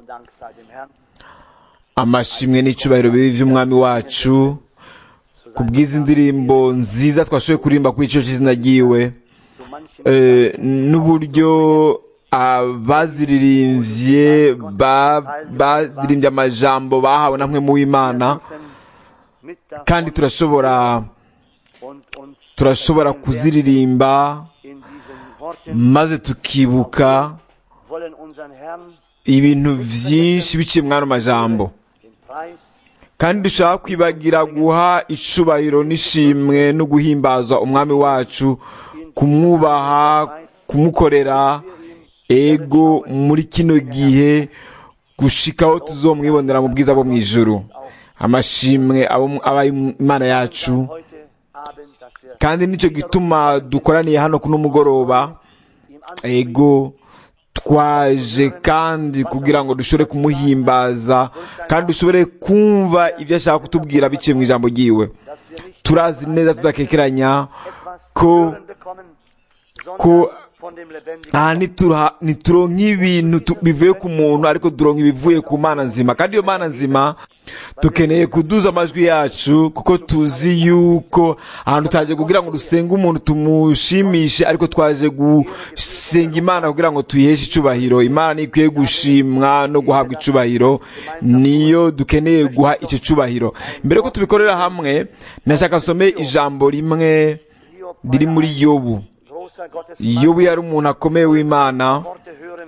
und Dank sei dem Herrn. amashimwe n'icyubahiro bibi by'umwami wacu ku bw'izi ndirimbo nziza twashoboye kuririmba kuri icyo cy'izina ryiwe So manchen Eh, n'uburyo abaziririmbye ba- baririmbye amajambo bahawe na mwe mu w'imana mit davon kandi turashobora und uns turashobora kuziririmba in diesen Worten maze tukibuka wollen unseren Herrn ibintu byinshi biciye mw'ano majambo den Preis kandi dushaka kwibagira guha icubahiro n'ishimwe no guhimbaza umwami wacu kumwubaha kumukorera ego muri kino gihe gushikaho tuzomwibonera mu bwiza bwo mu ijuru amashimwe abo- aba imana yacu heute Abend, dass wir kandi nicyo gituma dukoraniye hano kuno mugoroba ihm an ego twaje kandi kugira ngo dushobore kumuhimbaza kandi dushobore kumva ibyo ashaka kutubwira biciye mu ijambo ryiwe dass wir nicht turazi neza tudakekeranya etwas ko zu hören bekommen, ko sondern von dem lebendigen aha nituronka ntituronka ibintu tu- bivuye ku muntu ariko turonka ibivuye ku mana nzima kandi iyo mana nzima dukeneye kuduza amajwi yacu kuko tuzi yuko ahantu tutaje kugira ngo dusenge umuntu tumushimishe ariko twaje gusenga imana kugira ngo tuyiheshe icubahiro imana niyo ikwiye gushimwa no guhabwa icubahiro niyo dukeneye guha icyo cubahiro mbere ko tubikorera hamwe nashaka nsome ijambo rimwe Hiob, riri muri yobu großer Gottes yobu yari umuntu akomeye w'imana Worte hören,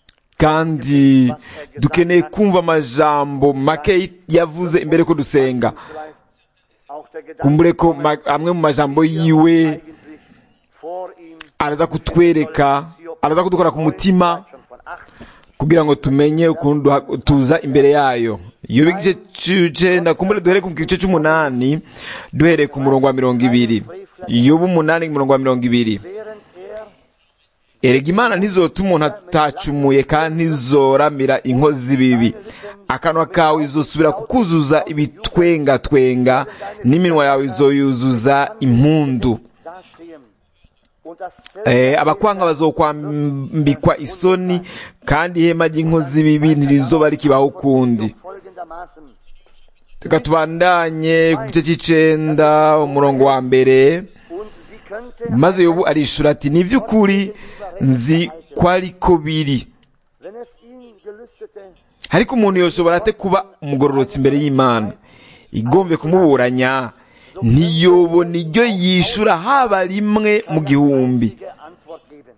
kandi dukeneye kumva amajambo make yavuze imbere ko dusenga vielleicht auch der Gedanke, kumbure ko ma- amwe mu majambo yiwe eigentlich vor ihm araza kutwereka araza kudukora ku mutima schon von acht kugira ngo tumenye ukuntu duha- tuza imbere yayo iyo igice cy'icenda kumbure duhere ku gice cy'umunani duhereye ku murongo wa mirongo ibiri yobu umunani ku murongo wa mirongo ibiri während er erega imana ntizota umuntu atacumuye kandi ntizoramira inkozi z'ibibi akanwa kawe izosubira kukuzuza ibitwengatwenga n'iminwa yawe izoyuzuza impundu dastehen und das Eh, abakwanga bazokwambikwa isoni kandi ihema ry'inkozi z'ibibi ntirizoba rikibaho ukundi folgendermaßen reka tubandanye ku gice cy'icenda umurongo wa mbere und sie könnte, maze yobu arishura ati ni iby'ukuri nzi ko ariko biri wenn es ihn gelüstete, ariko umuntu yoshobora ate kuba umugororotsi imbere y'imana igombe kumuburanya ntiyobona iryo yishura haba rimwe mu gihumbi richtige Antwort geben.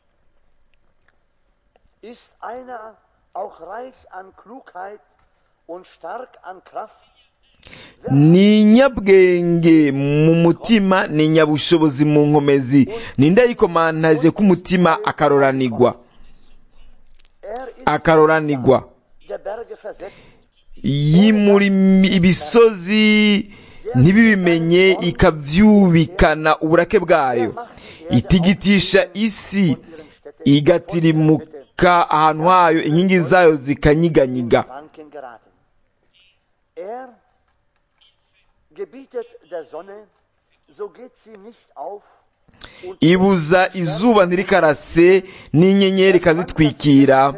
Ist einer auch reich an Klugheit und stark an Kraft, ni inyabwenge mu mutima ni inyabushobozi mu nkomezi ninde yikomantaje k'umutima akaroranigwa er ist akaroranigwa der Berge versetzt, yimura imi- ibisozi ntibibimenye ikabyubikana uburake bwayo itigitisha isi igatirimuka ahantu hayo inkingi zayo zikanyiganyiga Wanken geraten. Er gebietet der Sonne, so geht sie nicht auf und ibuza izuba ntirikarase n'inyenyeri ikazitwikira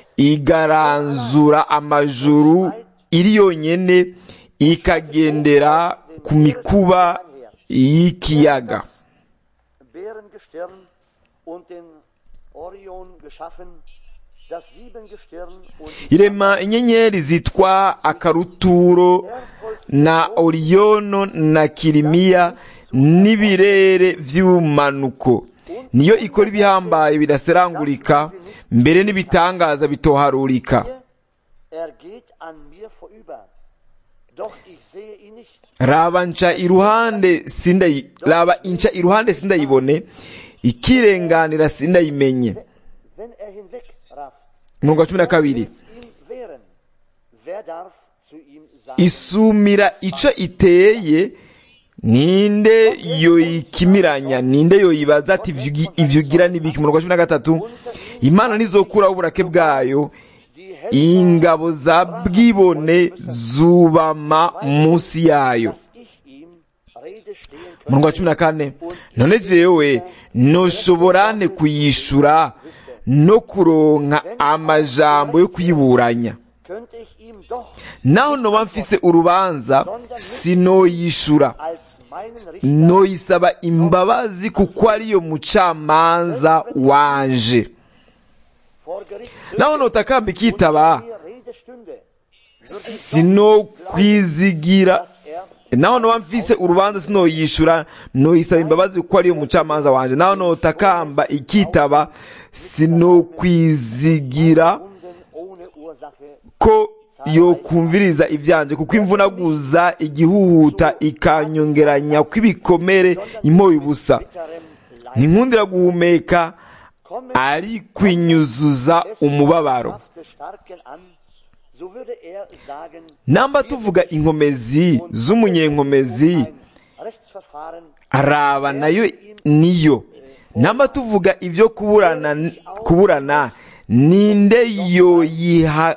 igaranzura amajuru iri yonyene ikagendera ku mikuba y'ikiyaga Bärengestirn und den Orion geschaffen, das Siebengestirn und irema inyenyeri zitwa akaruturo na oriyono na kirimiya n'ibirere by'ubumanuko niyo ikora ibihambaye bidaserangurika mbere n'ibitangaza bitoharurika er geht an mir vorüber. Doch ich sehe ihn nicht. raba nca iruhande sindayi raba inca iruhande sindayibone ikirenganira sindayimenye Wenn er hinwegrafft, umurongo wa cumi na kabiri will's ihm wehren. Wer darf zu ihm sagen, isumira ico iteye ninde yoyikimiranya ninde yoyibaza ati ivyo ugi- ivyo ugira n'ibiki umurongo wa cumi na gatatu imana ntizokuraho uburake bwayo ingabo za bwibone zubama munsi yayo dass ich ihm Rede stehen umurongo wa cumi na kane none jewe noshobora nte kuyishura no kuronka amajambo yo kuyiburanya könnte ich ihm doch naho noba mfise urubanza sinoyishura als meinen Richter noyisaba imbabazi kuko ariyo mucamanza wanje vor Gericht naho notakamba ikitaba mir Rede stünde, sinokwizigira dass er naho noba mfise urubanza sinoyishura noyisaba imbabazi kuko ariyo mucamanza wanje naho notakamba ikitaba sinokwizigira Wunden ohne Ursache ko yokumviriza ivyanje kuko imvunaguza igihuhuta ikanyongeranya kw'ibikomere impoye ubusa bitterem Leid ntinkundira guhumeka kommen ari kwinyuzuza umubabaro Kraft Starken an, so würde er sagen, namba tuvuga inkomezi z'umunyenkomezi ein Rechtsverfahren araba nayo niyo namba tuvuga ibyo kuburana kuburana ninde yoyiha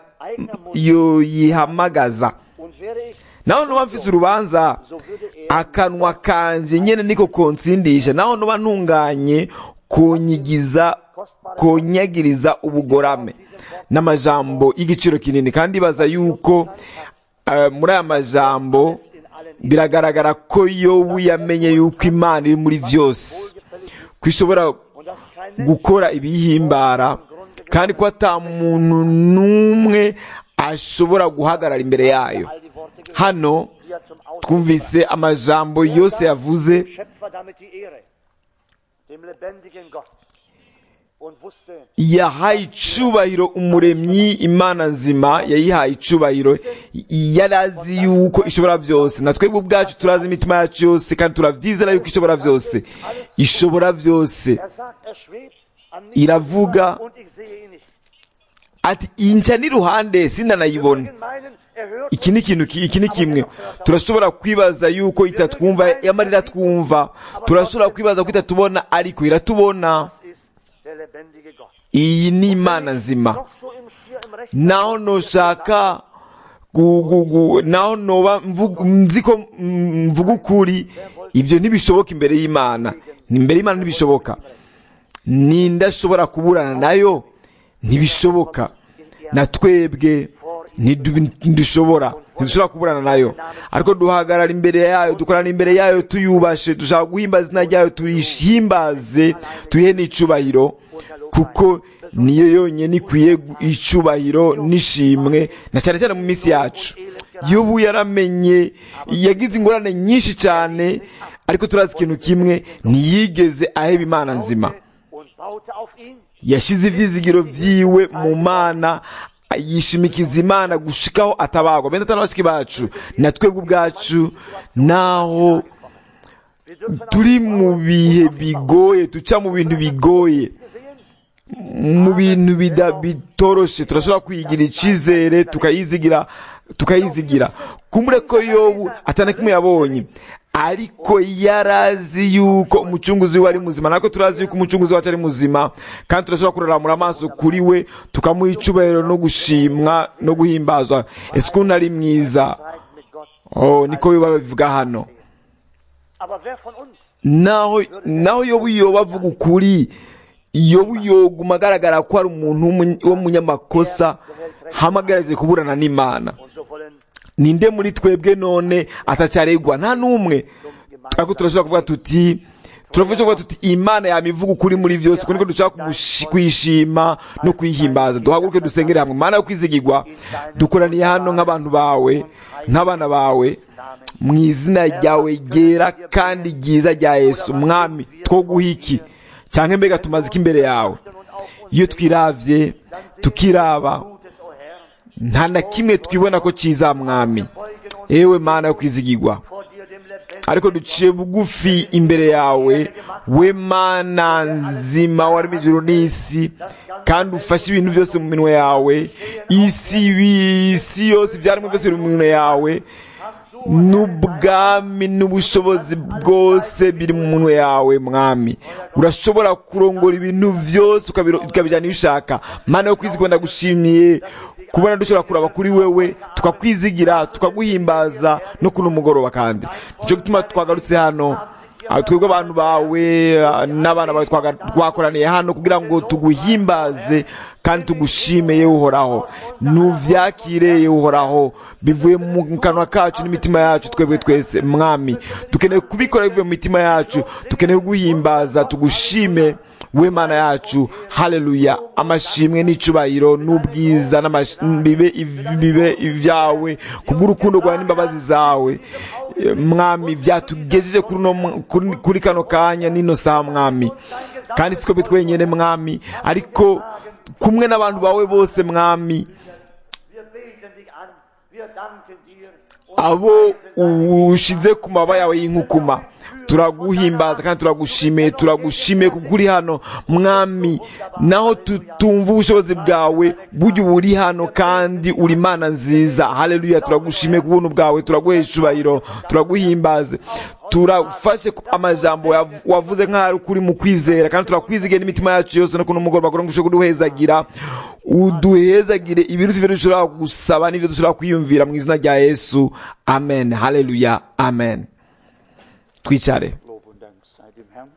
yoyihamagaza und wäre ich, naho nuba mfise urubanza so würde er akanwa kanje nyene niko konsindisha naho nuba ntunganye kunyigiza kunyagiriza ubugorame n'amajambo y'igiciro kinini kandi baza yuko eh, muri aya majambo in allen biragaragara ko yobu yamenye yuko imana iri muri vyose ko ishobora und dass kein Mensch gukora ibiyihimbara kandi ko ata muntu n'umwe ashobora guhagarara imbere yayo all die Worte gehört, hano die er zum Ausdruck twumvise amajambo yose yavuze dem Schöpfer damit die Ehre, dem lebendigen Gott. Und wusste, yahaye icubahiro umuremyi imana nzima yayihaye icubahiro yari azi yuko ishobora byose na twebwe ubwacu turazi imitima yacu yose kandi turavyizera yuko ishobora byose ishobora byose er sagt, er schwebt an nichts iravuga und ich sehe ihn nicht. ati inca n'iruhande sindanayibona Wir meinen, er hört iki ni ikintu ki- iki ni kimwe turashobora kwibaza yuko itatwumva yamara iratwumva turashobora kwibaza ko itatubona ariko iratubona uns, ist der lebendige Gott. iyi ni imana nzima Noch so im Schier im Recht. naho noshaka gu- gu- gu- naho noba mvuga- nzi ko mm, mvuga ukuri ibyo ntibishoboka imbere y'imana imbere y'imana ntibishoboka ninde ashobora kuburana nayo ntibishoboka na twebwe ntidu- ntidushobora ntidushobora kuburana nayo ariko duhagarara imbere yayo dukorana imbere yayo tuyubashe dushaka guhimbaza izina ryayo tuyihimbaze tuyihe n'icubahiro kuko niyo yonyine ikwiye gu- icubahiro n'ishimwe na cyane cyane mu minsi yacu yobu yaramenye yagize ingorane nyinshi cyane ariko turazi ikintu kimwe ntiyigeze aheba imana nzima Und baute auf ihn. yashize ivyizigiro vyiwe mu mana yishimikiza imana gushikaho atabagwa bene atari bashiki bacu na twebwe ubwacu naho Wir dürfen turi mu bihe bigoye duca mu bintu bigoye mu bintu bida- bitoroshe turashobora kwigira icizere tukayizigira tukayizigira kumbure ko yobu atana kimwe yabonye ariko yarazi yuko umucunguzi we ari muzima nako turazi yuko umucunguzi wacu ari muzima kandi turashobora kuraramura amaso kuri we tukamuha icubahiro no gushimwa no guhimbazwa ese ukuntu ari mwiza Streit mit Gott. oh niko biba babivuga hano Aber wer von uns naho naho yobu yoba avuga ukuri yobu yoguma agaragara ko ari umuntu w'umu- w'umunyamakosa hamagarije kuburana n'imana und so wollen ninde muri twebwe none atacyaregwa nta n'umwe ariko turashobora kuvuga tuti turavuga kuvuga tuti imana yamivuga ukuri muri byose kuko niko dushaka kumushi- kuyishima no kuyihimbaza duhaguruke dusengere hamwe mana yo kwizigirwa dukoraniye hano nk'abantu bawe nk'abana bawe mu izina ryawe ryera kandi ryiza rya yesu mwami two guha iki cyangwa mbega tumaze iki imbere yawe iyo twiravye tukiraba Gutes, o Herr, nta na kimwe twibona ko cyiza mwami ewe mana yo kwizigirwa vor dir dem lebendigen ariko duciye bugufi imbere yawe we mana nzima warimo ijuru n'isi kandi ufashe ibintu byose mu minwe yawe isi isi yose ibyaremwe byose biri mu minwe yawe n'ubwami n'ubushobozi bwose biri mu minwe yawe mwami urashobora kurongora ibintu byose ukabiro- ukabijyana iyo ushaka mana yo kwizigwa ndagushimiye kubona dushobora kuraba kuri wewe tukakwizigira tukaguhimbaza no kuno mugoroba kandi nicyo gituma twagarutse hano Ah, twebwe abantu bawe ah, n'abana bawe twaga- twakoraniye hano kugira ngo tuguhimbaze kandi tugushime yewe uhoraho nuvyakire yewe uhoraho bivuye mu kanwa kacu n'imitima yacu twebwe twese mwami dukeneye kubikora bivuye mu mitima yacu dukeneye guhimbaza tugushime we mana yacu haleluya amashimwe n'icubahiro n'ubwiza n'amash- bibe iv- bibe ibyawe kubw'urukundo rwawe n'imbabazi zawe Eh, mwami vyatugejeje kuri uno mw- kuri- kuri kano kanya n'ino saha mwami kandi si twebwe twenyene mwami ariko kumwe n'abantu bawe bose mwami Wir beten dich an, wir danken dir. und abo preisen dein ushize ku maba yawe y'inkukuma turaguhimbaza kandi turagushimiye turagushimiye kuko uri hano mwami naho tutumva ubushobozi bwawe burya uba uri hano kandi uri imana nziza haleluya turagushimiye ku buntu bwawe turaguhesha icubahiro turaguhimbaze turafashe ku- amajambo wav- wavuze nk'aho ari ukuri mu kwizera kandi turakwizigiye n'imitima yacu yose no kuno mugoroba kugira ngo ushobore kuduhezagira uduhezagire ibiruta ibyo dushobora gusaba n'ibyo dushobora kwiyumvira mu izina rya yesu amen haleluya amen twicare Lob und Dank sei dem Herrn.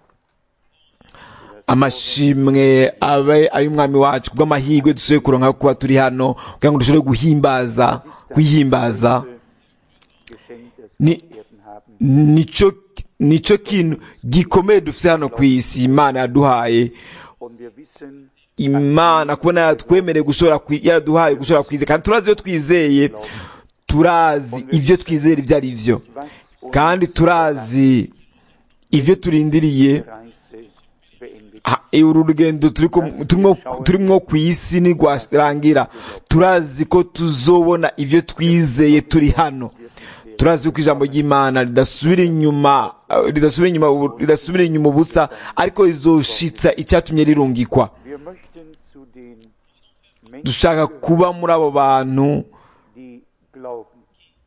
amashimwe abe ay'umwami wacu kubw'amahirwe dusohoye kuronka kuba turi hano kugira ngo dushobore guhimbaza kwihimbaza Geschenk, das Ni- wir Erden haben. nico nico kintu gikomeye dufite hano ku isi imana yaduhaye Und wir wissen, imana kubona yaratwemereye gushobora kwi- yaraduhaye gushobora kwizera kandi turazi iyo twizeye turazi ibyo twizera ibyo ari byo was uns kandi turazi ibyo turindiriye die Reise beendet. Ha- uru rugendo turiko- turimo turimo ku isi ntirwarangira turazi ko tuzobona ibyo twizeye turi hano turazi ko ijambo ry'imana ridasubira inyuma eh, ridasubira inyuma ubu- ridasubira inyuma ubusa ariko rizoshitsa icyatumye rirungikwa Wir möchten zu den Menschen, dushaka kuba muri abo bantu die glauben,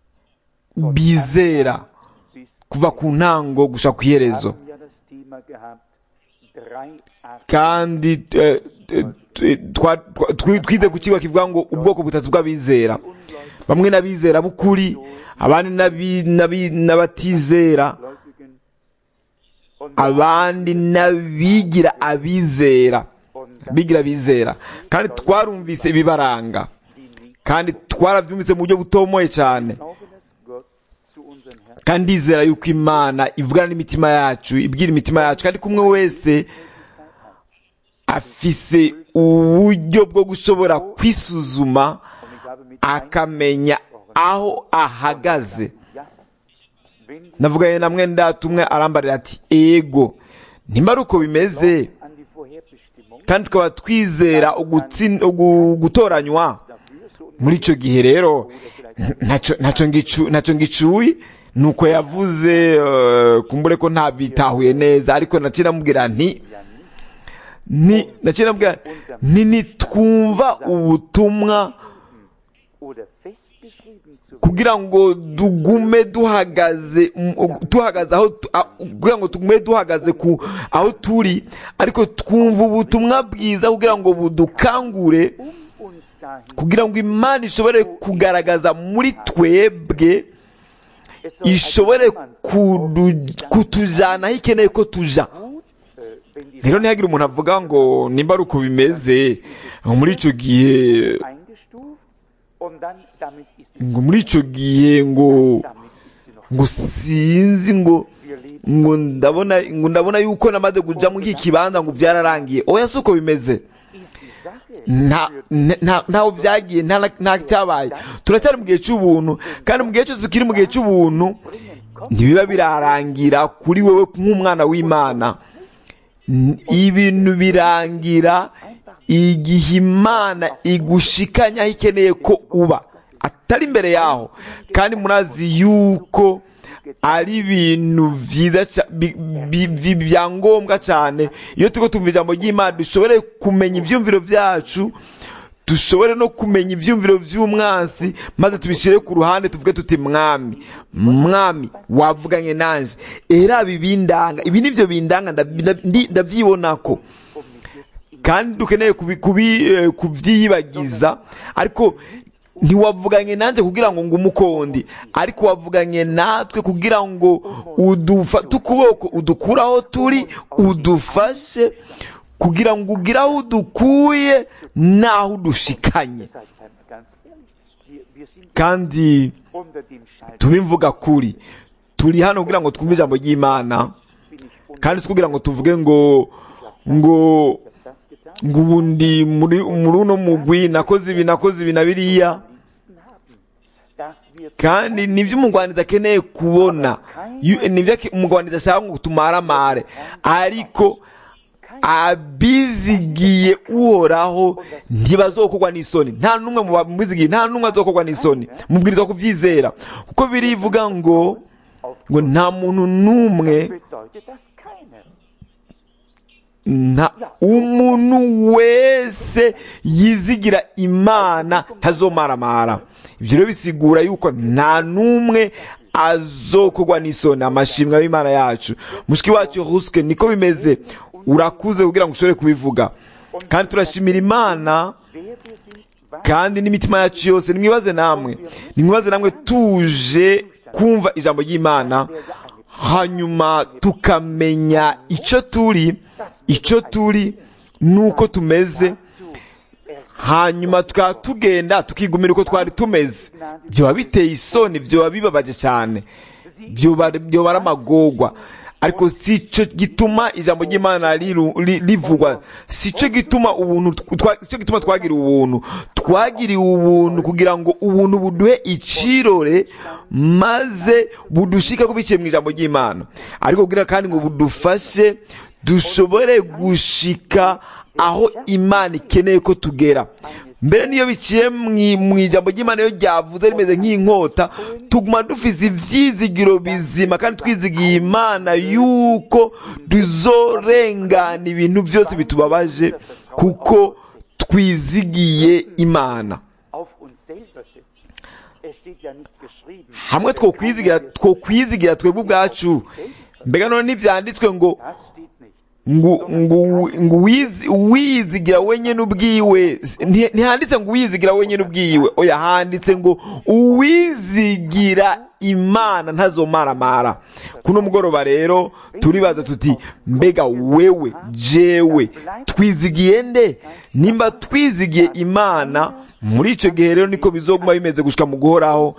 bizera bis kuva ku ntango gushaka ku iherezo haben ja das Thema gehabt, drei Arten kandi eh, eh, twa- twa- twi- twize ku kigo kivuga ngo ubwoko butatu bw'abizera bamwe n'abizera b'ukuri abandi n'abi- n'abi- n'abatizera Gläubigen und, abandi n'abigira abizera und bigira abizera kandi twarumvise ibibaranga die nicht kandi twarabyumvise mu buryo butomoye cyane glauben, dass Gott zu unseren Herzen kandi ndizera yuko imana ivugana n'imitima yacu ibwira imitima yacu kandi kumwe wese afise uburyo bwo gushobora kwisuzuma und ich habe mit akamenya aho ahagaze Ja, wenn Sie navuganye na mwene data umwe arambarira ati ego nimba ari uko bimeze an die Vorherbestimmung kandi tukaba twizera ugutsin- ugu- gutoranywa dafür so muri icyo gihe rero ntacyo- ntacyo ngicu- ntacyo ngicuye nuko yavuze eh, kumbure ko ntabitahuye neza ariko naciye namubwira nti ni naciye namubwira nti nitwumva ubutumwa oder festgeschrieben zu kugira ngo dugume duhagaze mu- duhagaze aho tu- a- kugira ngo tugume duhagaze ku aho turi ariko twumva ubutumwa bwiza kugira ngo budukangure um uns dahin. kugira ngo imana ishobore kugaragaza muri twebwe Es soll ishobore also niemand kudu- kutujana aho ikeneye ko tuja gut, äh, wenn die rero ntihagire umuntu avuga ngo nimba ari uko bimeze muri icyo gihe eingestuft und dann damit ist sie, ngo muri icyo gihe ngo damit ist sie noch. ngo sinzi ngo Wir leben ngo ndabona ngo ndabona yuko namaze kuja muri iki kibanza ngo byararangiye oya si uko bimeze ist die Sache nta nta- ntaho byagiye nta na- nta cyabaye turacyari mu gihe cy'ubuntu kandi mu gihe cyose tukiri mu gihe cy'ubuntu ntibiba birarangira kuri wewe nk'umwana w'imana N- ibintu birangira igihe imana igushikanya aho ikeneye ko uba atari imbere yaho kandi murazi yuko ari ibintu byiza ca- bi- bi- bi- bya ngombwa cyane iyo turiko tumva ijambo ry'imana dushobore kumenya ivyumviro vyacu dushobore no kumenya ivyumviro vy'umwansi maze tubishire ku ruhande tuvuge tuti mwami mwami wavuganye nanje era ibi bindanga ibi nivyo bindanga ndab- ndi- ndavyibonako kandi dukeneye kubi- kubi- eh, kubyiyibagiza ariko ntiwavuganye nanjye kugira ngo ngo umukondi ariko wavuganye natwe kugira ngo udufate ukuboko udukure aho turi udufashe kugira ngo ugire aho udukuye n'aho udushikanye Seid mal ganz ehrlich, wir, wir sind kandi unter dem Schein. tubimvuga kuri turi hano kugira ngo twumve ijambo ry'imana Bin ich unter kandi si kugira ngo tuvuge ngo ngo das getan? ngo ubu ndi muri muri uno mugwi nakoze ibi nakoze ibi na biriya Dass wir kandi nibyo umugwaniza akeneye kubona Yu- nibyo ake- umugwaniza ashaka ngo tumaramare ariko abizigiye uhoraho ntibazokogwa n'isoni nta n'umwe mu babizigiye nta n'umwe azokogwa n'isoni mubwirizwa kubyizera kuko birivuga ngo ngo nta muntu n'umwe bedeutet das keiner. nta umuntu wese yizigira imana ntazomaramara ibyo rero bisigura yuko nta n'umwe azokogwa n'isoni amashimwe y'imana yacu mushiki wacu ruske niko bimeze urakuze kugira ngo ushobore kubivuga kandi turashimira imana Wer wir sind, was kandi n'imitima yacu yose nimwibaze namwe nimwibaze namwe tuje kumva ijambo ry'imana hanyuma tukamenya icyo turi icyo turi nuko tumeze hanyuma tukaba tugenda tukigumira uko twari tumeze byoba biteye isoni byoba bibabaje cyane byoba byoba ari amagorwa ariko si cyo gituma ijambo ry'imana riru- ri- rivugwa si cyo gituma ubuntu twa- si cyo gituma twagira ubuntu twagiriwe ubuntu kugira ngo ubuntu buduhe icirore maze budushike ko biciye mu ijambo ry'imana ariko kugira kandi ngo budufashe dushobore gushika aho imana ikeneye ko tugera mbere niyo biciye mu- mu ijambo ry'imana iyo ryavuze rimeze nk'inkota tuguma dufise ivyizigiro bizima kandi twizigiye imana yuko tuzorengana ibintu byose bitubabaje kuko twizigiye imana auf uns selber setzt. Es steht ja nicht geschrieben. hamwe twokwizigira twokwizigira twebwe ubwacu mbega none ntibyanditswe ngo Das steht nicht. ngo ngo ngo wizi- uwizigira wenyine ubwiwe Nti- ntihanditse ngo uwizigira wenyine ubwiwe oya handitse ngo uwizigira imana ntazomaramara kuno mugoroba rero turibaza tuti mbega wewe jewe twizigiye nde nimba twizigiye imana muri icyo gihe rero niko bizoguma bimeze gushika mu guhoraho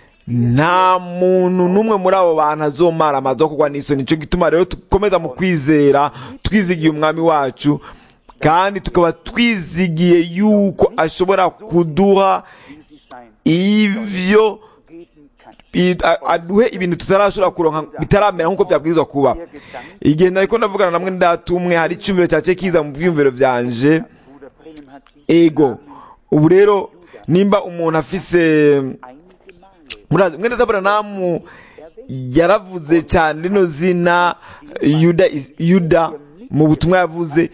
nta muntu n'umwe muri abo bantu azomara amazi yo kugwa n'isoni nicyo gituma rero dukomeza mu kwizera twizigiye umwami wacu kandi tukaba twizigiye yuko ashobora kuduha Wie sie sein ibyo geben kann. i- a- aduhe ibintu tutarashobora kuronka bitaramera nk'uko byabwirizwa kuba igihe nariko ndavugana namwe ndatumwe hari icyumviro cyace kiza mu byumviro byanje Bruder Brenham hat dies ego ubu rero nimba umuntu afise einige Male murazi mwene Aburahamu yaravuze cyane rino zina yuda is- yuda mu butumwa yavuze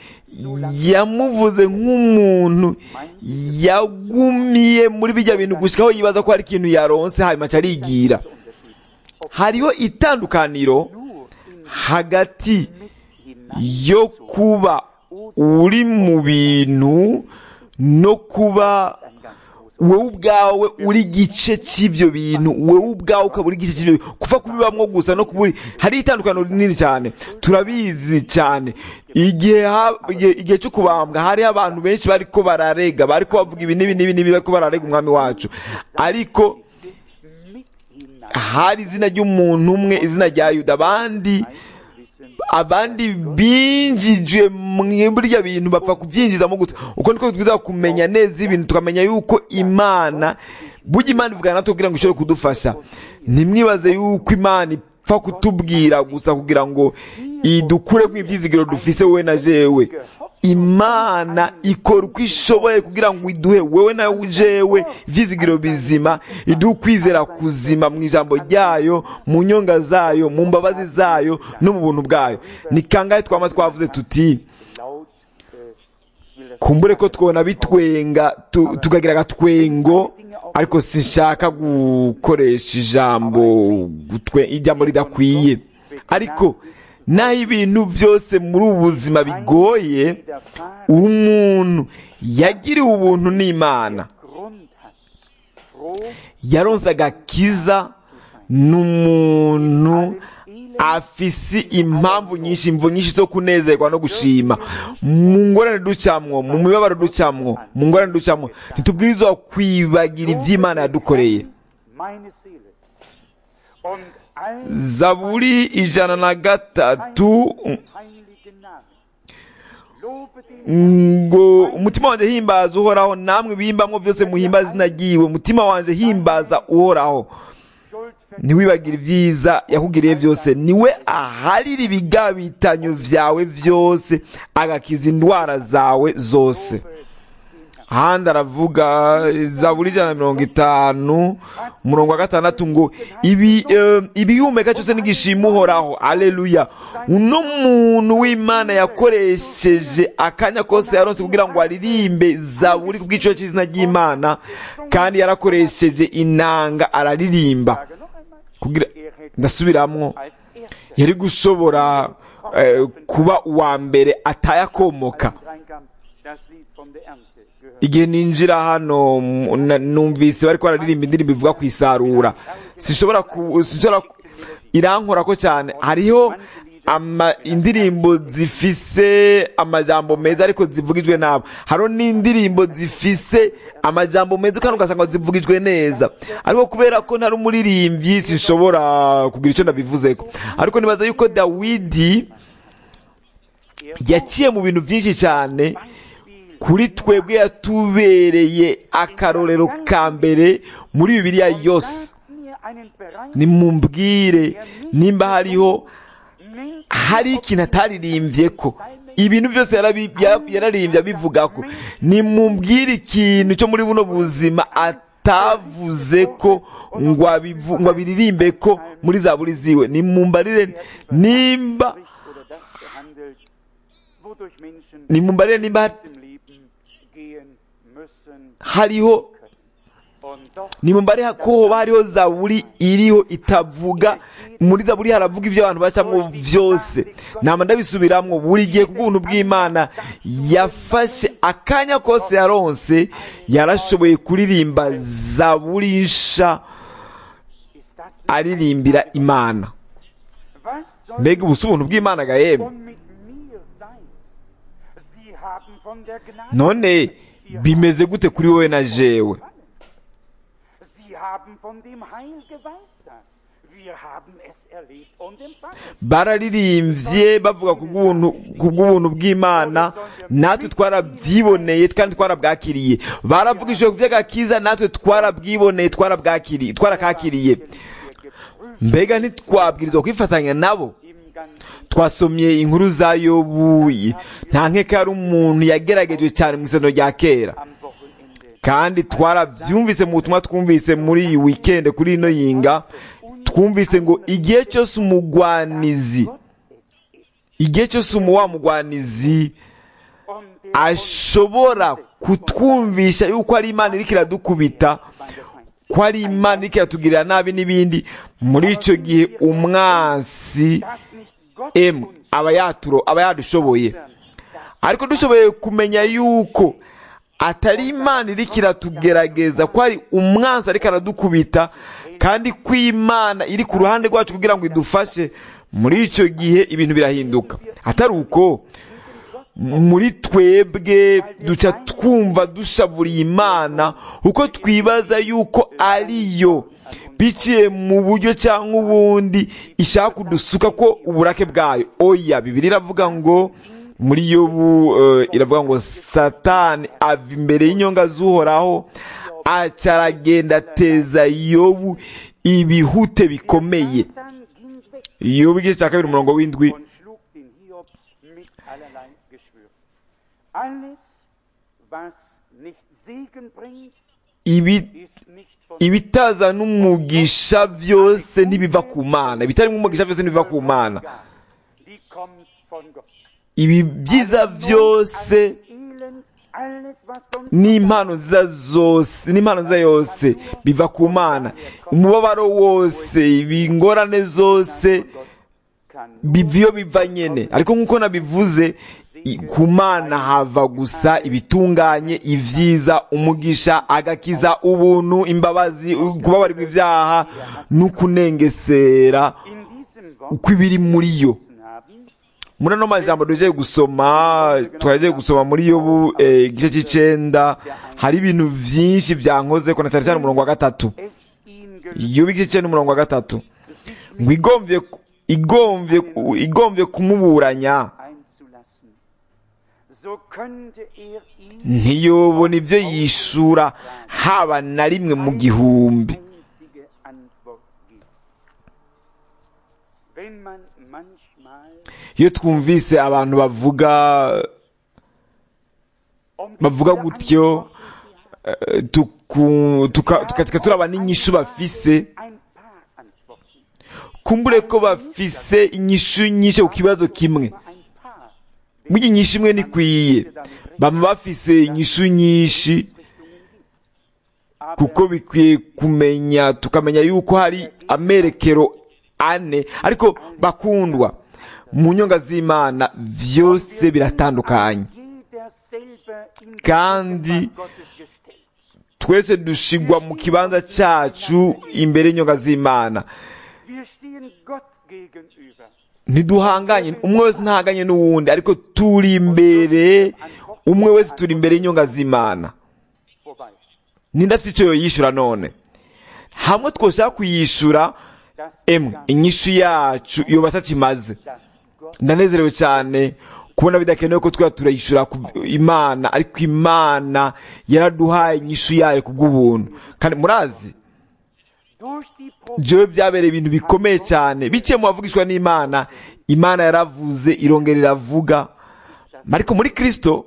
yamuvuze nk'umuntu yagumiye muri bijya bintu gushika aho yibaza ko hari ikintu yaronse hanyuma aca arigira hariho itandukaniro hagati yo kuba uri mu bintu no kuba wowe ubwawe uri igice cy'ibyo bintu wowe ubwawe ukaba uri igice cy'ibyo bintu kuva kubibamwo gusa no kuburi hari itandukaniro rinini cyane turabizi cyane igihe ha- igihe igihe cyo kubambwa hariho abantu benshi bariko bararega bariko bavuga ibi n'ibi n'ibi n'ibi bariko bararega umwami wacu ariko mit hinein hari izina ry'umuntu umwe izina rya yuda abandi abandi binjijwe muri burya bintu bapfa kubyinjizamo gusa uko niko twiza kumenya neza ibintu tukamenya yuko imana burya imana ivugana natwe kugira ngo ishobore kudufasha ntimwibaze yuko imana ipfa kutubwira gusa kugira ngo idukure mu ibyizigiro dufise wowe na jewe imana ikora uko ishoboye kugira ngo iduhe wowe na jewe ibyizigiro bizima iduhe ukwizera kuzima mu ijambo ryayo mu nyonga zayo mu mbabazi zayo no mu buntu bwayo ni kangahe twaba twavuze tuti laut äh, ich will das kumbure ko twona bitwenga tu- tukagira agatwengo ariko sinshaka gukoresha ijambo gutwe ijambo ridakwiye ariko naho ibintu byose muri ubu buzima bigoye widerfahren umuntu yagiriwe ubuntu n'imana Grund hat froh, yaronse agakiza n'umuntu afise impamvu nyinshi imvu nyinshi zo kunezerwa no gushima mu ngorane ducamwo mu mibabaro ducamwo mu ngorane ducamwo ntitubwirizwa kwibagira ivy'imana yadukoreye meine Seele. Und all zaburi ijana na gatatu heiligen Namen. Lobe den ngo umutima wanjye himbaza uhoraho namwe bihimbamwo byose muhimbaza izina ryiwe umutima wanjye himbaza uhoraho Schuld ntiwibagire ibyiza yakugiriye byose niwe aharira ibigabitanyo vyawe byose agakiza indwara zawe zose ahandi aravuga zaburi ijana na mirongo itanu umurongo wa gatandatu ngo ibi eh, ibihumeka cyose n'igishima uhoraho aleluya uno muntu w'imana yakoresheje akanya kose yaronse kugira ngo aririmbe zaburi ku bw'iciro cy'izina ry'imana kandi yarakoresheje inanga araririmba Tage noch einmal. kugira ndasubiramwo Als erster yari gushobora eh, kuba uwa mbere atayakomoka reinkam, das Lied von der Ernte gehört. igihe ninjira hano mu- na- numvise bariko bararirimba indirimbo ivuga ku isarura sinshobora ku- sinshobora ku- irankora ko cyane hariho ama indirimbo zifise amajambo meza ariko zivugijwe nabo hariho n'indirimbo zifise amajambo meza kandi ugasanga zivugijwe neza ariko kubera ko ntari umuririmbyi sinshobora kugira icyo ndabivuzeko ariko nibaza yuko dawidi yaciye mu bintu byinshi cyane kuri twebwe yatubereye akarorero ka mbere muri bibiliya yose Sagt mir einen Bereich, nimumbwire nimba hariho nennt hari ikintu ataririmbye ko ibintu byose yarabi- ya- yararirimbye abivuga ko nimumbwire ikintu cyo muri buno buzima atavuze ko ngo abivu- ngo abiririmbe ko muri za buri ziwe nimumbarire nimba spricht oder das behandelt, wodurch Menschen nimumbarire nimba im Leben gehen müssen. hariho Und doch nimumbare ko hoba hariho zaburi iriho itavuga muri zaburi haravuga ibyo abantu bacamo byose nama ndabisubiramwo buri gihe ku bw'ubuntu bw'imana yafashe akanya kose yaronse yarashoboye kuririmba zaburi nsha ist das nicht aririmbira imana Was soll mbega ubu si ubuntu bw'imana gahembe von mit mir sein? Sie haben von der Gnade, none bimeze gute kuri wowe na jewe Sie haben von dem Heil geweissagt. Wir haben es erlebt und empfangen. bararirimbye bavuga ku bw'ubuntu ku bw'ubuntu bw'imana natwe twarabyiboneye kandi twarabwakiriye baravugishije ku by'agakiza natwe twarabwiboneye twarabwakiriye twarakakiriye mbega ntitwabwirizwa kwifatanya nabo Im ganzen twasomye inkuru za yobu nta nkeka yari umuntu yageragejwe cyane mu isano rya kera am Wochenende. kandi twarabyumvise mu butumwa twumvise muri iyi wikendi kuri ino yinga twumvise ngo igihe cyose umugwanizi igihe cyose umu wa mugwanizi Und der ashobora kutwumvisha yuko ari imana iriko iradukubita ko ari imana iriko iratugirira nabi n'ibindi muri icyo gihe umwansi das nicht Gott emu aba yaturo aba yadushoboye ariko dushoboye kumenya yuko atari imana iriko iratugerageza ko ari umwansi ariko aradukubita kandi ko imana iri ku ruhande rwacu kugira ngo idufashe muri icyo gihe ibintu birahinduka atari uko muri twebwe duca twumva dushavuriye imana kuko twibaza yuko ariyo biciye mu buryo cyangwa ubundi ishaka kudusuka ko uburake bwayo oya bibiri iravuga ngo muri yobu eh, iravuga ngo satani ava imbere y'inyonga z'uhoraho aca aragenda ateza yobu ibihute bikomeye dann ging weg yobu igice cya kabiri umurongo w'indwi und schlug den Hiob mit allerlei Geschwür. Alles, was nicht Segen bringt, ibi ist nicht von ibitaza n'umugisha byose ntibiva ku mana ibitarimo umugisha byose ntibiva ku mana Gott. Die kommt von Gott. ibi byiza byose Elend, alles, was sonst n'impano nziza zose n'impano nziza yose biva ku mana umubabaro wose ibingorane zose kann biva iyo biva nyene ariko nk'uko nabivuze i- ku mana hava gusa ibitunganye ibyiza umugisha agakiza ubuntu imbabazi kubabarirwa ibyaha n'ukunengesera In diesem Wort kw'ibiri muri yo haben, muri ano majambo duhejeje gusoma twahejeje gusoma muri yobu eh, igice cy'icenda hari ibintu vyinshi vyankoze ko na cyane cyane umurongo wa gatatu es ihn gelungen, yobu igice c'icenda umurongo wa gatatu ngo igomvye igomvye igomvye kumuburanya einzulassen. So könnte er ihn ntiyobona ivyo yishura haba na rimwe mu gihumbi einzige Antwort gibt. Wenn man manchmal iyo twumvise abantu bavuga um die bavuga viele gutyo eh, tuku- tuka- tukatika turaba n'inyishu bafise ein paar Antworten, kumbure ko bafise inyishu nyinshi ku kibazo kimwe nur ein paar burya inyishu imwe ntikwiye baba bafise inyishu nyinshi Richtungen gibt. kuko bikwiye kumenya tukamenya yuko hari amerekero ane ariko bakundwa mu nyonga z'imana vyose biratandukanye Jeder selber in die Kandi Gegenwart Gottes gestellt. twese dushigwa mu kibanza cacu imbere y'inyonga z'imana Wir stehen Gott gegenüber. ntiduhanganye umwe wese ntahanganye n'uwundi ariko turi imbere umwe wese turi imbere y'inyonga z'imana Wobei, ninde afite icyo yoyishyura none hamwe twoshaka kuyishyura dass, emwe inyishu yacu yoba atakimaze dass Gott ndanezerewe cyane kubona bidakenewe ko twaba turayishyura ku imana ariko imana yaraduhaye inyishu yayo ku bw'ubuntu kandi murazi durch die Propheten jewe byabereye ibintu bikomeye cyane biciye mu bavugishwa n'imana imana yaravuze irongera iravuga ariko muri kristo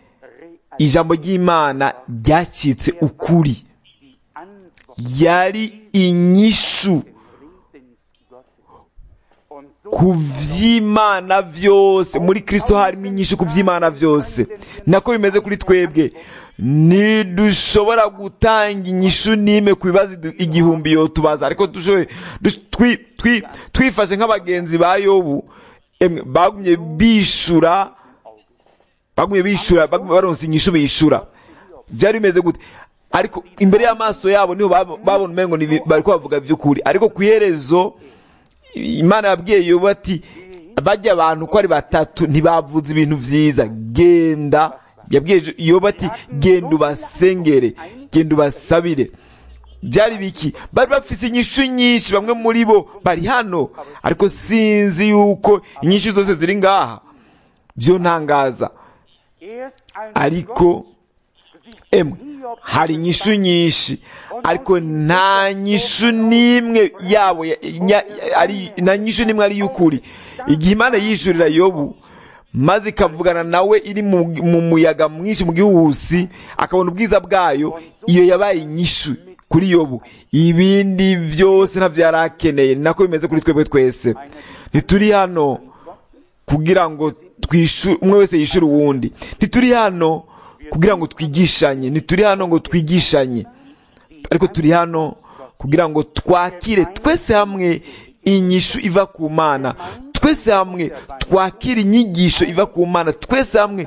ijambo ry'imana ryacitse ukuri die Antwort yari inyishu Redens Gottes. Und so ku vy'imana vyose muri kristo harimo inyishu ku vy'imana vyose nako bimeze kuri twebwe ntidushobora gutanga inyishu n'imwe ku bibazo idu- igihumbi yotubaza ariko dushoboye dush- twi- twi- twifashe nk'abagenzi ba yobu emwe bagumye bishura bagumye bishura bagumye baronse inyishu bishura vyari bimeze gute ariko imbere y'amaso yabo niho bab- babona umengo ni ibi- bariko bavuga ivy'ukuri ariko ku iherezo imana yabwiye yobu ati bajya abantu uko ari batatu ntibavuze ibintu vyiza genda yabwiye yobu ati genda ubasengere genda ubasabire byari biki bari bafise inyishu nyinshi bamwe muri bo bari hano ariko sinzi yuko inyishu zose ziri ngaha byo ntangaza erst ein ariko sich emwe hari inyishu nyinshi ariko nta nyishu n'imwe yabo ya- nya- ari nta nyishu n'imwe ari y'ukuri igihe imana yishurira yobu maze ikavugana nawe iri mu, mu muyaga mwinshi mu gihuhusi akabona ubwiza bwayo iyo yabaye inyishu kuri yobu ibindi byose ntavyo yari akeneye ni nako bimeze kuri twebwe twese ntituri hano kugira ngo twishure umwe wese yishure uwundi ntituri hano kugira ngo twigishanye ntituri hano ngo twigishanye ariko turi hano kugira ngo twakire twese hamwe inyishu iva ku mana twese hamwe twakire inyigisho iva ku mana twese hamwe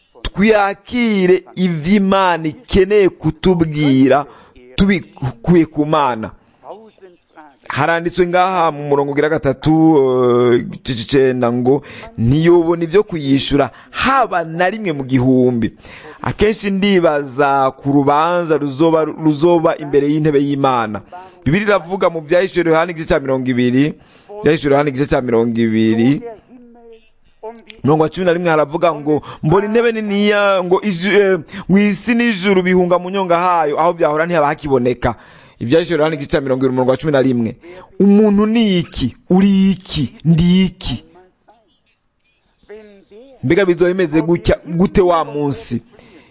twakire ivy'imana ikeneye kutubwira tubikuye ku mana tausend Fragen. haranditswe ngaha mu murongo ugira gatatu eh, igice c'icenda ngo ntiyobona ivyo kuyishura haba na rimwe mu gihumbi akenshi ndibaza ku rubanza ruzoba ruzoba imbere y'intebe y'imana bibiri iravuga mu vyahishuriwe yohana igice ca mirongo ibiri vyahishuriwe yohana igice ca mirongo ibiri Der Himmel um die mirongo cumi na rimwe haravuga ngo mbona intebe niniya ngo iju- eh, ngo isi n'ijuru bihunga mu nyonga hayo aho vyahora ntihaba hakiboneka ivyahishuriwe hano igice ca mirongo ibiri umurongo wa cumi na rimwe umuntu ni iki uri iki ndi iki wenn der mbega bizoba bimeze gutya gute wa munsi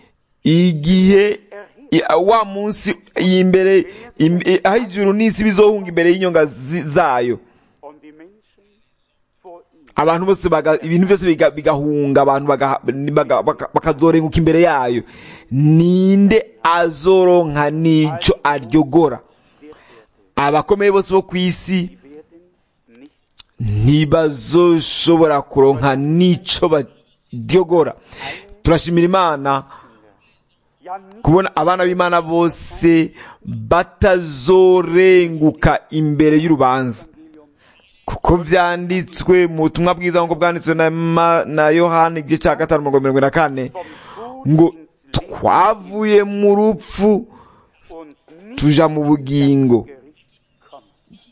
igihe i- wa munsi imbere im- eh, aho ijuru n'isi bizohunga imbere y'inyonga zi- zayo und die Menschen vor ihm. abantu bose baga, ibintu byose biga- bigahunga abantu baga- baga- baka- bakazorenguka imbere yayo ninde azoronka n'ico aryogora abakomeye bose bo ku isi werden nicht ntibazoshobora kuronka n'ico ba- ryogora turashimira imana ja nicht kubona abana b'imana bose batazorenguka imbere y'urubanza kuko vyanditswe mu butumwa bwiza nk'uko bwanditswe na, Ma- na yohani igice cya gatanu mirongo irindwi na kane ngo twavuye mu rupfu und nicht tuja mu bugingo Gericht kommt.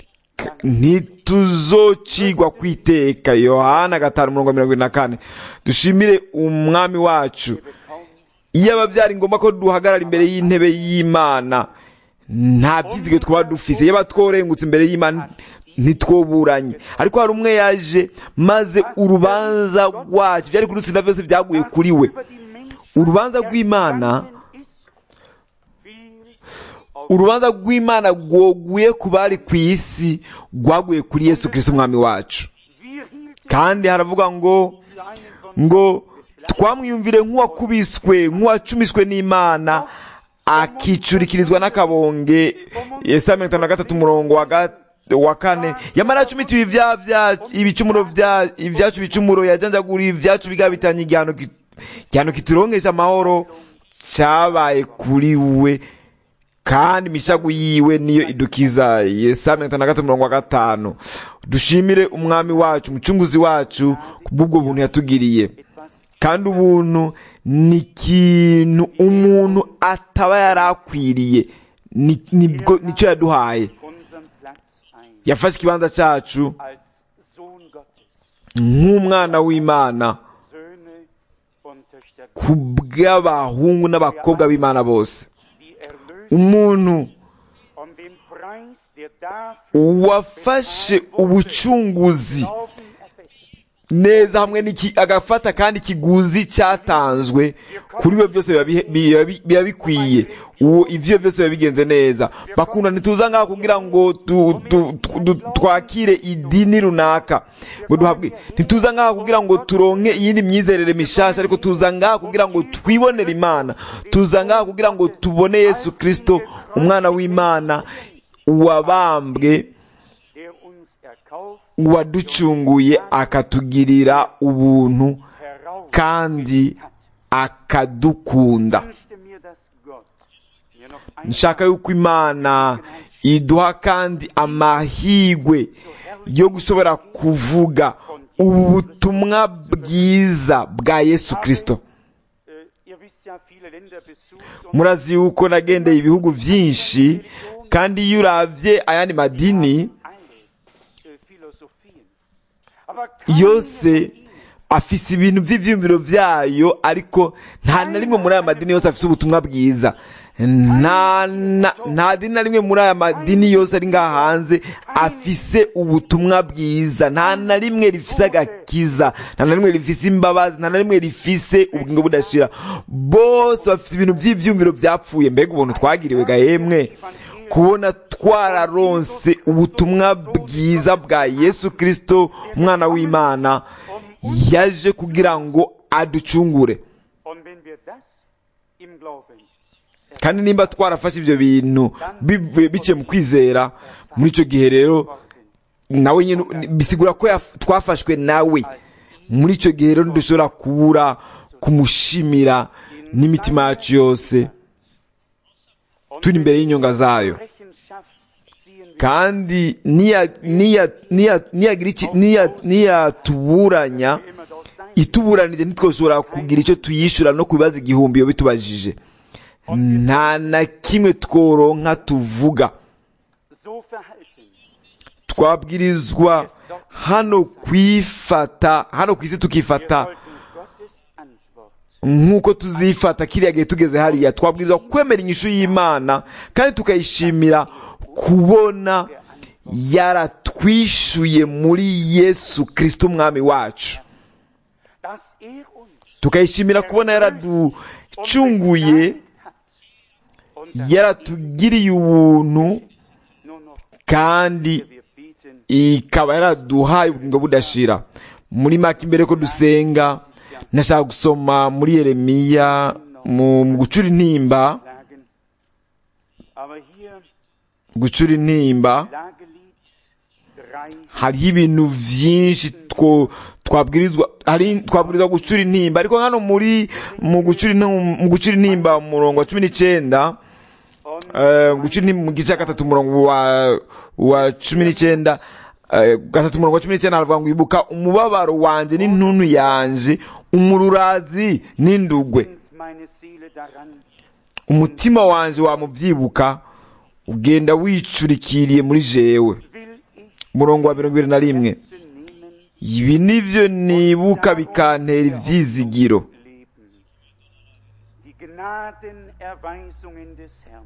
ntituzocigwa kwiteka yohana gatanu mirongo mirongo irindwi na kane dushimire umwami wacu iyo aba byari ngombwa ko duhagarara imbere y'intebe y'imana nta byizige twaba dufise iyo aba tworengutse imbere y'imana ntitwoburanye ariko hari umwe yaje maze urubanza rwacu byari kudutsinda byose byaguye kuri we Über die Menschen urubanza rw'imana ergangen ist, fiel auf urubanza rw'imana rwoguye ku bari ku isi rwaguye kuri yesu kirisito umwami wacu wir hielten kandi haravuga ngo für einen von ngo twamwiyumvire nk'uwakubiswe nk'uwacumiswe n'imana akicurikirizwa n'akabonge yesaya mirongo itanu na gatatu umurongo wa ga- wa kane yamara yacumitiwe ibyaha bya- ibicumuro bya- ibyacu bicumuro yajanjaguriye ibyacu bigabitanye igihano ki- igihano kituronkesha amahoro cyabaye kuri we kandi imishagu yiwe niyo idukiza yesaya mirongo itanu na gatatu umurongo wa gatanu dushimire umwami wacu umucunguzi wacu kubw'ubwo buntu yatugiriye etwas kandi ubuntu ni ikintu umuntu ataba yari akwiriye Ni- nibwo nicyo yaduhaye unseren Platz ein. yafashe ikibanza cyacu Als Sohn Gottes, nk'umwana w'imana Söhne und Töchter ku bw'abahungu n'abakobwa b'imana bose wie erlöst umuntu um den Preis, der dafür wafashe ubucunguzi Glauben erfasst. neza hamwe n'iki agafata kandi ikiguzi cyatanzwe kuri we byose biba bihe- biba bi- biba bikwiye uwo ivyo byose biba bigenze neza bakunda ntituza ngaho kugira ngo tu- tu- tu- tu- twakire idini runaka ngo duhabwe ntituza ngaho kugira ngo turonke iyindi myizerere mishasha ariko tuza ngaho kugira ngo twibonere imana tuza ngaho kugira ngo tubone yesu kristo umwana w'imana wabambwe der uns erkauft, waducunguye akatugirira ubuntu heraus kandi akadukunda wünschte mir, dass Gott mir noch ein nshaka yuko imana iduha kandi amahigwe yo gushobora kuvuga ubutumwa bwiza bwa yesu kirisito äh, ihr wisst ja, viele Länder besucht und murazi yuko nagendeye ibihugu byinshi kandi iyo uravye ayandi madini alle äh, Philosophien. Aber keine yose afise ibintu by'ivyiyumviro vyayo ariko nta na rimwe muri aya madini yose afise ubutumwa bwiza nta na- nta dini na rimwe muri aya madini yose ari ngaha hanze afise ubutumwa bwiza nta na rimwe rifise agakiza nta na rimwe rifise imbabazi nta na rimwe rifise ubugingo budashira bose bafise ibintu by'ivyiyumviro vyapfuye mbega ubuntu twagiriwe gahemwe kubona twararonse ubutumwa bwiza bwa yesu kirisito umwana w'imana yaje kugira ngo aducungure Und wenn wir das im Glauben kandi nimba twarafashe ibyo bintu bivuye biciye mu kwizera muri icyo gihe rero nawe nyine bisigura ko yaf- twafashwe nawe muri icyo gihe rero ntidushobora kubura kumushimira n'imitima yacu yose und turi imbere y'inyonga zayo Rechenschaft ziehen wir kandi niya- niya- niya- niyagira iki- niya- niyatuburanya immer dort sein. ituburanije ntitwoshobora kugira icyo tuyishyura no ku bibazo igihumbi iyo bitubajije nta na kimwe tworonka tuvuga So verhalten. twabwirizwa hano kwifata hano ku isi Wir tukifata sollten Gottes Antwort nk'uko tuzifata kiriya gihe tugeze hariya twabwirizwa kwemera inyishu y'imana kandi tukayishimira kubona yaratwishuye muri yesu kirisito umwami wacu dass er uns tukayishimira kubona yaraducunguye hat und dass yaratugiriye ubuntu nur noch kandi wir beten ikaba yaraduhaye ubugingo budashira muri make imbere ko dusenga nashaka gusoma muri yeremiya mu mu gucura intimba lagen. Aber hier gucura intimba Lagelied drei hariho ibintu byinshi two twabwirizwa hari twabwirizwa gucura intimba ariko hano muri mu gucura intim- mu gucura intimba mu murongo wa cumi n'icyenda und eh, gucura intimba mu gice cya gatatu umurongo wa wa cumi n'icyenda eh, gatatu umurongo wa cumi n'icyenda haravuga ngo ibuka umubabaro wanjye n'intuntu yanje umururazi n'indugwe denkt meine Seele daran, umutima wanjye wamubyibuka ugenda wicurikiriye muri jewe will ich umurongo wa mirongo ibiri na rimwe zu nehmen, ibi nibyo nibuka bikantera ibyizigiro leben. Die Gnadenerweisungen des Herrn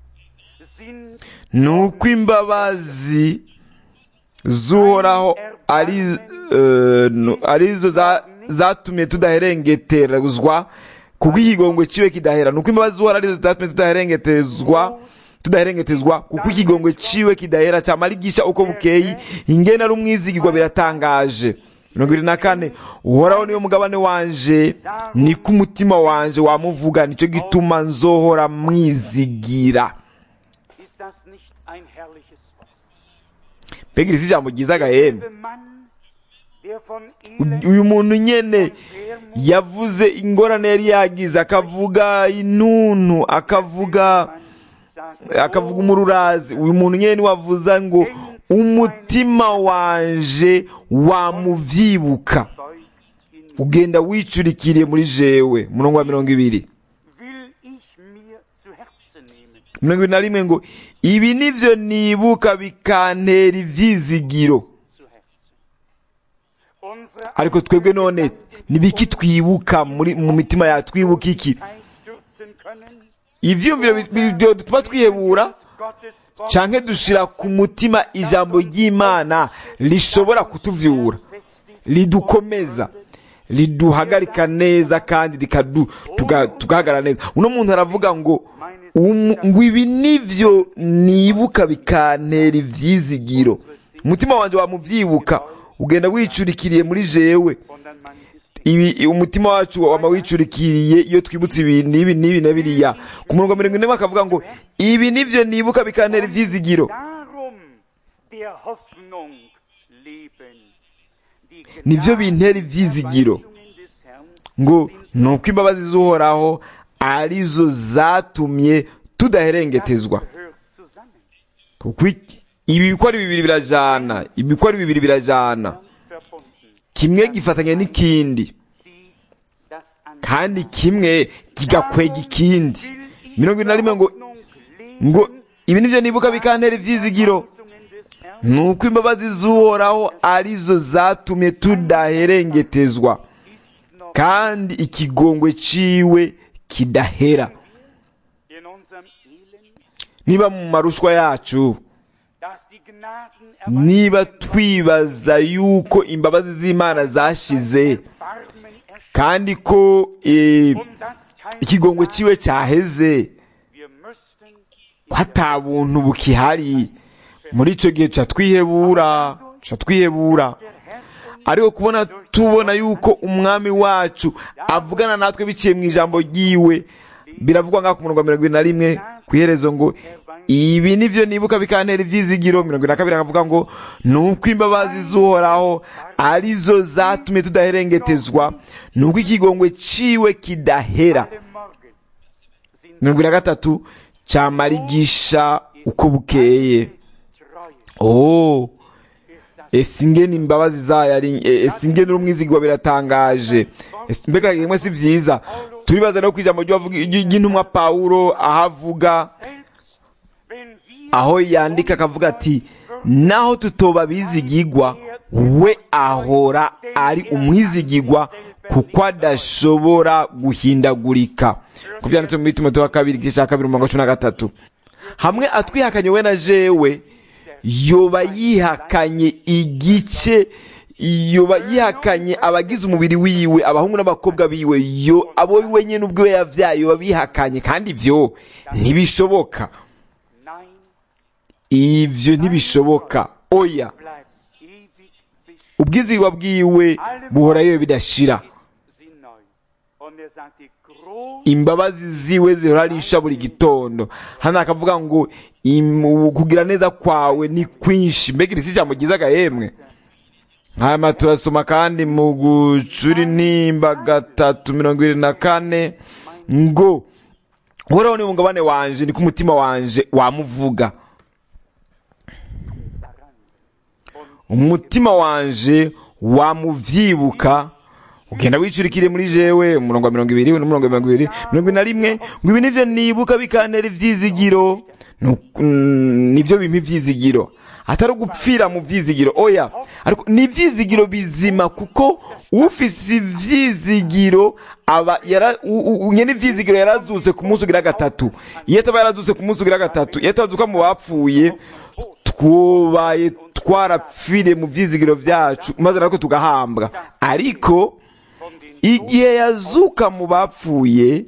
sind ni uko imbabazi z'uhoraho ari eh, no- arizo za- zatumye tudaherengeterezwa kuko ikigongwe ciwe kidahera ni uko imbabazi z'uhoraho arizo zatumye tudaherengetezwa tudaherengetezwa kuko ikigongwe ciwe kidahera cyamara igisha uko bukeye ingene ari umwizigirwa biratangaje mirongo irindwi na kane uhoraho niyo mugabane wanje niko umutima wanje wamuvuga nicyo gituma nzohora mwizigira Ist das nicht ein herrliches Wort? mbega iri si ijambo ryiza agahembe Der Mann, der von Elend uyu muntu nyene Wermut yavuze ingorane yari yagize akavuga intuntu akavuga man sagt, akavuga umururazi uyu muntu nyene niwe wavuza ngo umutima wanje wamuvyibuka beugt in ugenda wicurikiriye muri jewe murongo wa mirongo ibiri will ich mir zu Herzen nehmen. mirongo ibiri na rimwe ngo ibi nivyo nibuka bikantera ivyizigiro Zu Herzen. Unsere ariko twebwe none nibiki twibuka muri mu mitima yacu twibuka iki Aufmerksamkeit stürzen können, ivyumviro bi- bi- byo dutuma twihebura Gottes Wort canke dushira ku mutima ijambo ry'imana rishobora kutuvyura ridukomeza riduhagarika neza kandi rikadu tuga- tugahagarara neza uno muntu aravuga ngo umu- ngo ibi nivyo nibuka bikantera ivyizigiro umutima wanje wamuvyibuka ugenda wicurikiriye muri jewe und dann man ist ibi umutima wacu wama wicurikiriye iyo twibutse ibi n'ibi n'ibi na biriya ku murongo wa mirongo ine bakavuga ngo ibi nivyo nibuka bikantera ivyizigiro darum der Hoffnung leben. Die nivyo bintera ivyizigiro Gnadenerweisungen des Herrn ngo ni uko imbabazi z'uhoraho arizo zatumye tudaherengetezwa gehört zusammen. kuko iki- ibi biko ari bibiri birajana ibi biko ari bibiri birajana verbunden. kimwe gifatanya n'ikindi Zieht das an. kandi kimwe kigakwega ikindi mirongo ine na rimwe ngo Hoffnung leben. ngo ibi nibyo nibuka bikantera ivyizigiro Weisungen des Herrn ni uko imbabazi z'uhoraho arizo zatumye tudaherengetezwa ist noch kandi ikigongwe ciwe kidahera in unserem Elend, niba mu marushwa yacu dass die Gnaden niba twibaza yuko imbabazi z'imana zashize Barmen erscheinen kandi ko eh, und dass kein ikigongwe Gnade- ciwe cyaheze Wir müssten ko ata buntu bukihari muri ico gihe ca twihebura ca twihebura der Herr uns ariko kubona tubona yuko umwami wacu avugana natwe biciye mu ijambo ryiwe biravugwa ngaho ku murongo wa mirongo ibiri na rimwe ku iherezo ngo ibi nivyo nibuka bikantera ivyizigiro mirongo ibiri na kabiri akavuga ngo ni uko imbabazi z'uhoraho arizo zatumye tudaherengetezwa ni uko ikigongwe ciwe kidahera alle Morgen sind mirongo ibiri na gatatu camarigisha uko bukeye treu. oh Ist das ese ingene imbabazi zayo ari e- ese ingene urumwizigwa biratangaje Ese mbega yemwe si vyiza turibaza no kwijambo ry'uwavuga- ry- ry'intumwa pawulo aho avuga selbst, wenn wir aho yandika akavuga ati naho tutoba bizigigwa we ahora ari umwizigigwa kuko adashobora guhindagurika ku vyanditse muri timoteyo wa kabiri igice ca kabiri umurongo cumi na gatatu hamwe atwihakanye we na jewe yoba yihakanye igice yoba yihakanye abagize umubiri wiwe abahungu n'abakobwa biwe yo abo we nyene ubwiwe yavyaye yoba bihakanye kandi ivyo ntibishoboka Nein ivyo ntibishoboka oya bleibt ewig bis ubwizigwa bwiwe buhorayo bidashira ist sie neu. Und er sagt, die imbabazi ziwe zihora arisha buri gitondo hano akavuga ngo im- kugira neza kwawe ni kwinshi mbega iri si ijambo ryiza agahemwe hanyuma turasoma kandi mu gucura intimba gatatu mirongo irindwi na kane ngo uhoraho ni umugabane wanje niko umutima wanje wamuvuga umutima wanje wamuvyibuka ugenda wicurikire muri jewe umurongo wa mirongo ibiri n'umurongo wa mirongo ibiri mirongo ibiri na rimwe ngo ibi nivyo nibuka bikantera ivyizigiro Nu- mm, nivyo bimpa ivyizigiro atari ugupfira mu vyizigiro oya ariko ni ivyizigiro bizima kuko ufise ivyizigiro aba yara u- u- nyene ivyizigiro yarazutse ku munsi ugira gatatu iyo ataba yarazutse ku munsi ugira gatatu iyo atazuka mu bapfuye twubaye twarapfire mu vyizigiro vyacu maze natwe tugahambwa ariko igihe yazuka mu bapfuye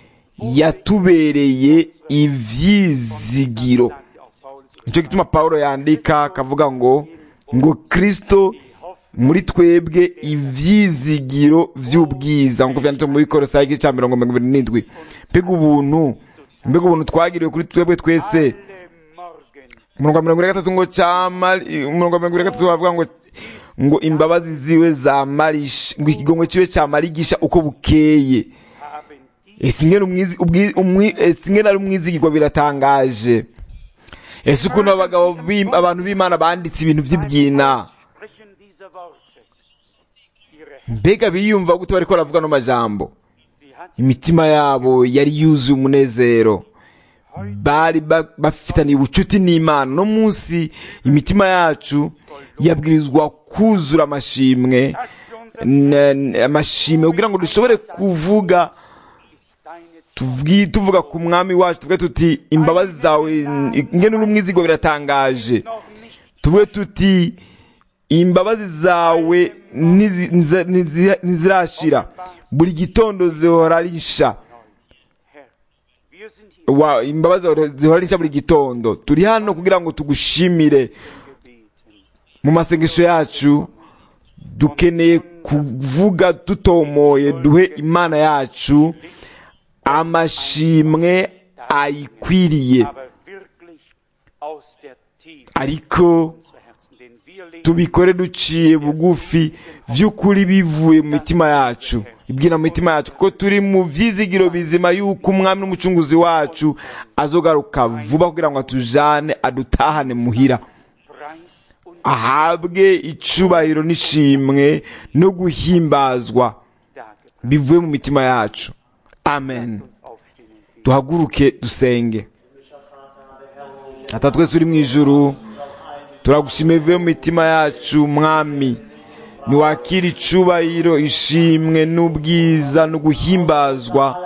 yatubereye ivyizigiro nicyo gituma pawulo yandika akavuga ngo ngo kristo muri twebwe ivyizigiro vy'ubwiza nk'uko vyanditse mu bikorosayi igice ca mirongo mirongo ibiri n'indwi mbega ubuntu mbega ubuntu twagiriwe kuri twebwe twese umurongo wa mirongo ine na gatatu ngo camari umurongo wa mirongo ine na gatatu bavuga ngo ngo imbabazi ziwe zamarisha ngo ikigongwe ciwe camarigisha uko bukeye ese ingene umwizi- ubwi- umwi- ese ingene ari umwizigirwa biratangaje ese ukuntu abagabo b'Im- abantu b'imana banditse ibintu vy'ibyina Sprechen diese Worte. Ihre mbega biyumva gute bariko baravuga no majambo Sie hat imitima yabo yari yuzuye umunezero bari ba- bafitaniye ubucuti n'imana no munsi imitima yacu yabwirizwa kuzura amashimwe dass wir unser n- n- amashimwe kugira ngo dushobore kuvuga deine tuvugi- tuvuga ku mwami wacu tuvuge tuti imbabazi zawe ingene uri umwizigo biratangaje noch nicht tuvuge tuti imbabazi zawe ntizi- nza- ntizi- ntizirashira buri gitondo zihora risha Herr. Wir sind hier wa imbabazi zawe zihora risha buri gitondo turi hano kugira ngo tugushimire gebeten. mu masengesho yacu dukeneye kuvuga dutomoye duhe imana yacu amashimwe ayikwiriye Aber wirklich aus der Tiefe ariko unserer Herzen, denn wir leben tubikore duciye bugufi vy'ukuri bivuye mu mitima yacu ibwira mu mitima yacu kuko turi mu vyizigiro bizima yuko umwami n'umucunguzi wacu azogaruka vuba kugira ngo atujane adutahane muhira Preis und ahabwe icubahiro n'ishimwe no guhimbazwa Dargebracht. bivuye mu mitima yacu amen Aufstehen und beten. duhaguruke dusenge ata twese uri mu ijuru turagushimiye bivuye mu mitima yacu mwami niwakira icubahiro ishimwe n'ubwiza no guhimbazwa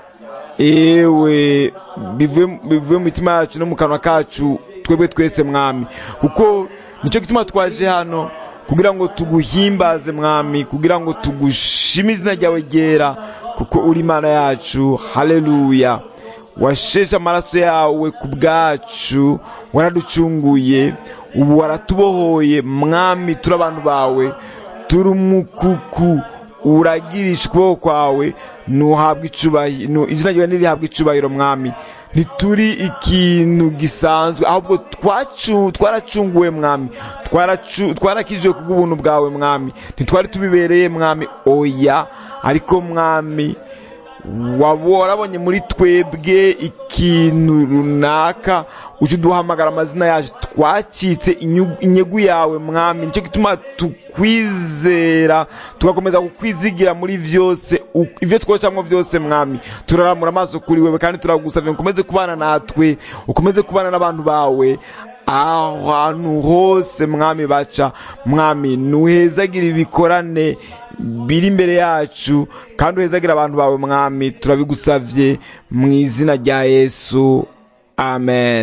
ewe bivuye bivuye mu mitima yacu no mu kanwa kacu twebwe twese mwami kuko nicyo gituma twaje hano kugira ngo tuguhimbaze mwami kugira ngo tugushime izina ryawe ryera kuko uri imana yacu haleluya washeshe amaraso yawe ku bwacu waraducunguye ubu waratubohoye mwami turi abantu bawe turi umukuku uragirisha ukuboko kwawe ntuhabwe icubahiro izina ryawe ntirihabwe icubahiro mwami ntituri ikintu gisanzwe ahubwo twacu twaracunguwe mwami twaracu- twarakijijwe kubw'ubuntu bwawe mwami ntitwari tubibereye mwami oya ariko mwami waba warabonye muri twebwe ikintu runaka uje uduhamagara amazina yacu twacitse inyu- inyegu yawe mwami nicyo gituma tukwizera tugakomeza kukwizigira muri vyose u- ivyo twocamwo vyose mwami turaramura amaso kuri wewe kandi turagusavye ngo ukomeze kubana natwe ukomeze kubana n'abantu bawe ahantu hose mwami baca mwami nuhezagire ibikorane biri imbere yacu kandi uhezagire abantu bawe mwami turabigusavye mu izina rya yesu amen